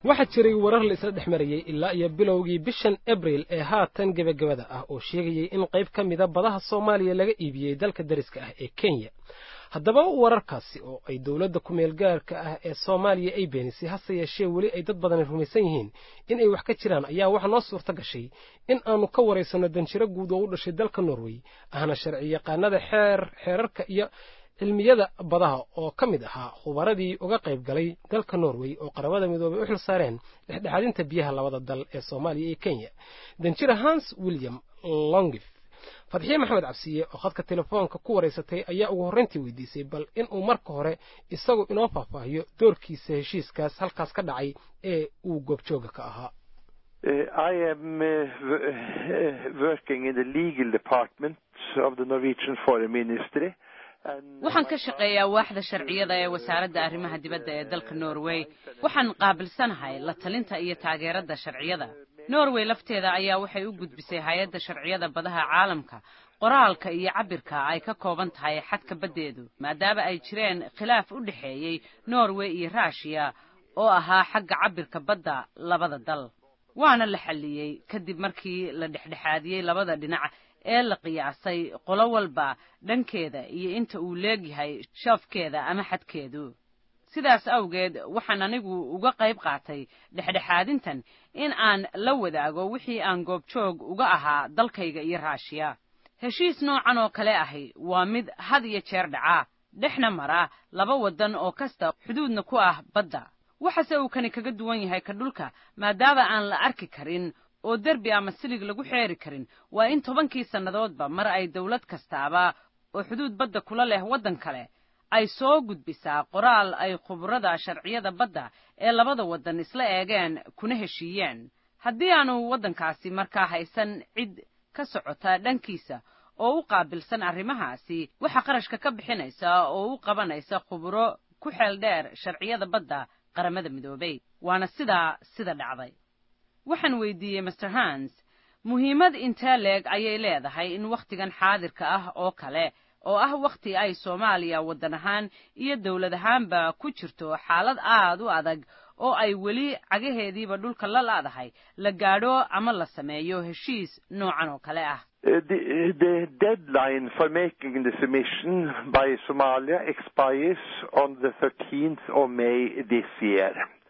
waxaa jiray warar la isla dhex marayey ilaa iyo bilowgii bishan abriil ee haatan gebagabada ah oo sheegayey in qayb ka mida badaha soomaaliya laga iibiyey dalka dariska ah ee kenya haddaba wararkaasi oo ay dowladda ku-meel gaarka ah ee soomaaliya ay beenisay hase yeeshee weli ay dad badani rumaysan yihiin in ay wax ka jiraan ayaa waxaa noo suurto gashay in aanu ka waraysanno danjiro guud oo u dhashay dalka norway ahna sharci yaqaanada xeer xeerarka iyo cilmiyada badaha oo ka mid ahaa khubaradii uga qayb galay dalka norway oo qaramada midoobay u xil saareen dhexdhexaadinta biyaha labada dal ee soomaaliya iyo kenya danjiro hans william longif fadxiye maxamed cabsiye oo khadka telefoonka ku waraysatay ayaa ugu horrayntii weydiisay bal inuu marka hore isagu inoo faahfaahiyo doorkiisa heshiiskaas halkaas ka dhacay ee uu goobjooga ka ahaa I am uh, working in the legal department of the Norwegian Foreign Ministry. waxaan ka shaqeeyaa waaxda sharciyada ee wasaaradda arrimaha dibadda ee dalka norway waxaan qaabilsanahay la talinta iyo taageerada sharciyada norway lafteeda ayaa waxay u gudbisay hay-adda sharciyada badaha caalamka qoraalka iyo cabirka ay ka kooban tahay xadka baddeedu maadaama ay jireen khilaaf u dhexeeyey norway iyo ruushiya oo ahaa xagga cabirka badda labada dal waana la xalliyey kadib markii la dhexdhexaadiyey labada dhinac ee la qiyaasay qolo walba dhankeeda iyo inta uu leegyahay shoofkeeda ama xadkeedu sidaas awgeed waxaan anigu uga qayb qaatay dhexdhexaadintan in aan la wadaago wixii aan goobjoog uga ahaa dalkayga iyo raashiya heshiis noocan oo kale ahi waa mid had iyo jeer dhaca dhexna mara laba waddan oo kasta xuduudna ku ah badda waxase uu kani kaga duwan yahay ka dhulka maadaama aan la arki karin oo derbi ama silig lagu xeeri karin waa in tobankii sannadoodba mar ay dawlad kastaaba oo xuduud badda kula leh waddan kale ay soo gudbisaa qoraal ay khuburada sharciyada badda ee labada waddan isla eegeen kuna heshiiyeen haddii aanu waddankaasi markaa haysan cid ka socota dhankiisa oo u qaabilsan arrimahaasi waxaa qarashka ka bixinaysa oo u qabanaysa khuburo ku xeel dheer sharciyada badda qaramada midoobay waana sidaa sida dhacday waxaan weydiiyey master hans muhiimad intee leeg ayay leedahay in wakhtigan xaadirka ah oo kale oo ah wakhti ay soomaaliya waddan ahaan iyo dawlad ahaanba ku jirto xaalad aad u adag oo ay weli cagaheediiba dhulka la laadahay la gaadho ama la sameeyo heshiis noocan oo kale ah the, the deadline for making the submission by Somalia expires on the 13th of May this year.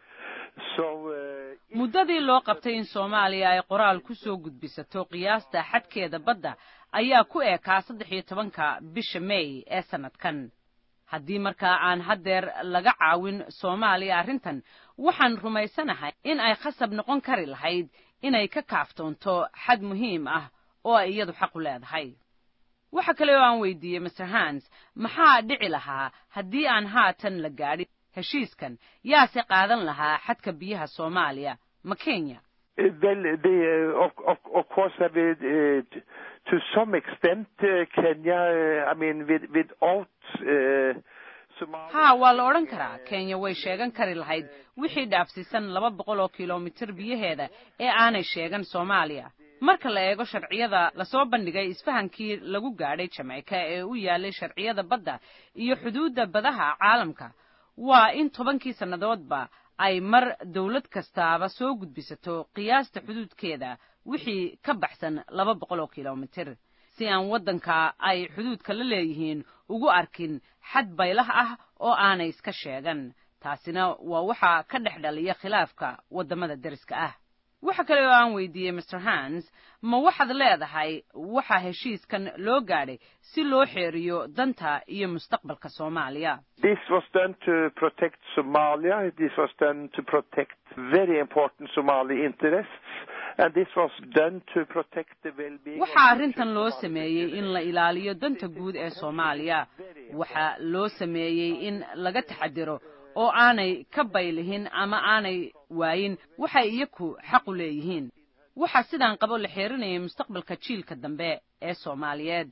So, uh, muddadii loo qabtay in soomaaliya ay qoraal ku soo gudbisato qiyaasta xadkeeda badda ayaa ku eekaa saddex iyo tobanka bisha may ee sannadkan haddii markaa aan haddeer laga caawin soomaaliya arrintan waxaan rumaysanahay in ay khasab noqon kari lahayd inay ka kaaftoonto xad muhiim ah oo ay iyadu xaq u leedahay waxa kale oo aan weydiiyey master hans maxaa dhici lahaa haddii aan haatan la gaadhin heshiiskan yaase qaadan lahaa xadka biyaha soomaaliya ma kenya well, the, uh, of, of, of course, I mean, uh, to some extent, uh, Kenya, uh, I mean, with, without uh, Somalia. haa waa la odhan karaa kenya way sheegan kari lahayd wixii dhaafsiisan laba boqol oo kilomitir biyaheeda ee aanay sheegan soomaaliya marka la eego sharciyada lasoo bandhigay isfahankii lagu gaadhay jameyka ee u yaalay sharciyada badda iyo xuduudda badaha caalamka waa in tobankii sannadoodba ay mar dawlad kastaaba soo gudbisato qiyaasta xuduudkeeda wixii ka baxsan laba boqol oo kilomitir si aan waddanka ay xuduudka la leeyihiin ugu arkin xad baylah ah oo aanay iska sheegan taasina waa waxa ka dhex dhaliya khilaafka waddamada deriska ah waxa kale oo aan weydiiyey master hans ma waxaad leedahay waxa heshiiskan loo gaadhay si loo xeeriyo danta iyo mustaqbalka soomaaliya This was done to protect Somalia. This was done to protect very important Somali interests. And this was done to protect the well-being of waxaa arrintan loo sameeyey in la ilaaliyo danta guud ee soomaaliya waxaa loo sameeyey in laga taxadiro oo aanay ka baylihin ama aanay waayin waxay iyaku xaq u leeyihiin waxaa sidaan qabo la xeerinayay mustaqbalka jiilka dambe ee soomaaliyeed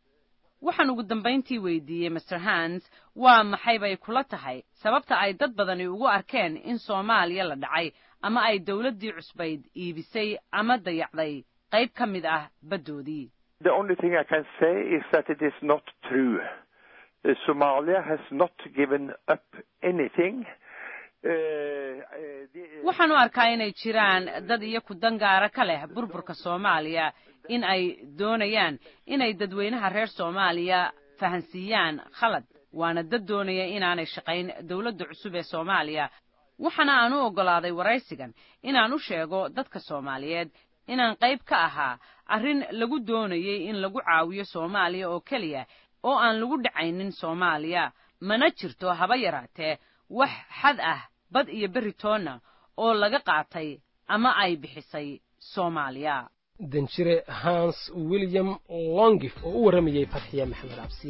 waxaan ugu dambayntii weydiiyey master hans waa maxay bay kula tahay sababta ay dad badani ugu arkeen in soomaaliya la dhacay ama ay dawladdii cusbayd iibisay ama dayacday qayb ka mid ah baddoodii The only thing I can say is that it is not true. Uh, Somalia has not given up anything. waxaan u arkaa inay jiraan dad iyo ku dangaara ka leh burburka soomaaliya in ay doonayaan inay dadweynaha reer soomaaliya fahansiiyaan khalad waana dad doonaya inaanay shaqayn dowladda cusub ee soomaaliya waxaana aan u oggolaaday waraysigan inaan u sheego dadka soomaaliyeed inaan qayb ka ahaa arrin lagu doonayey in lagu caawiyo soomaaliya oo keliya oo aan lagu dhacaynin soomaaliya mana jirto haba yaraatee wax xad ah bad iyo berri toonna oo laga qaatay ama ay bixisay soomaaliya danjire hans william longif oo u warramayey fatxiya maxamed cabsi